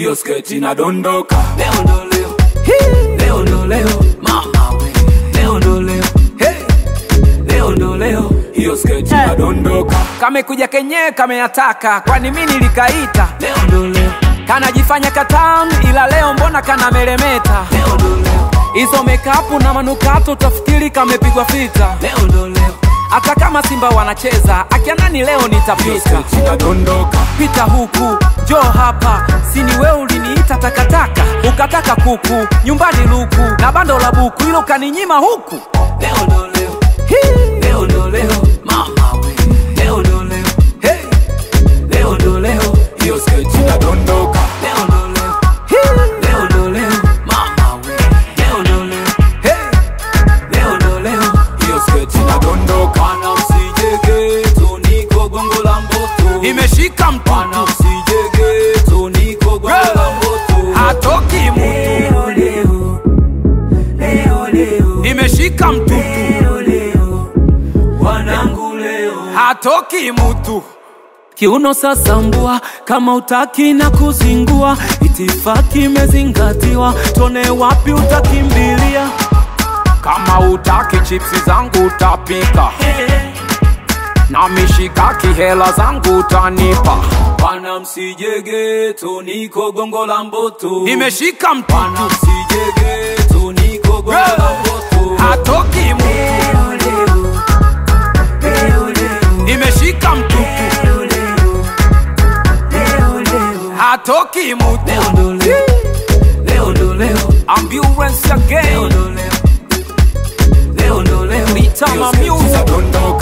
hiyo sketi inadondoka leo ndo leo leo ndo leo mama we leo ndo leo hey. leo ndo leo hiyo sketi inadondoka kamekuja kenyewe kameyataka kwani mi nilikaita leo ndo leo kanajifanya katamu ila leo mbona kana meremeta leo ndo leo hizo mekapu na manukato tafikiri kamepigwa fita leo ndo leo hata kama simba wanacheza akianani leo hiyo nitapita sketi inadondoka pita huku jo hapa sini we uliniita takataka ukataka kuku nyumbani luku na bando la buku ilo kaninyima huku leo ndo leo Hii. leo ndo leo mama we leo ndo leo hey. leo ndo leo hiyo sketi inadondoka leo ndo leo Hii. leo ndo leo mama we leo ndo leo hey. leo ndo leo hiyo sketi inadondoka Bwana msijegeto niko gongo la mboto imeshika Bwana mtutu msijegeto niko gongo la mboto hatoki mtu Leo leo leo leo imeshika mtutu leo leo wanangu leo hatoki mtu kiuno sasa mbua kama utaki na kuzingua itifaki imezingatiwa tone wapi utakimbilia kama utaki chipsi zangu utapika na mishikaki hela zangu utanipa bwana msijegeto niko gongo la mboto imeshika bwana mtutu msijegeto niko gongo la mboto hatoki mtu leo leo leo leo imeshika mtutu leo leo leo leo hatoki mtu leo ndo leo leo ndo leo ambulance leo again ndo leo leo ndo leo Bitama hiyo sketi music inadondoka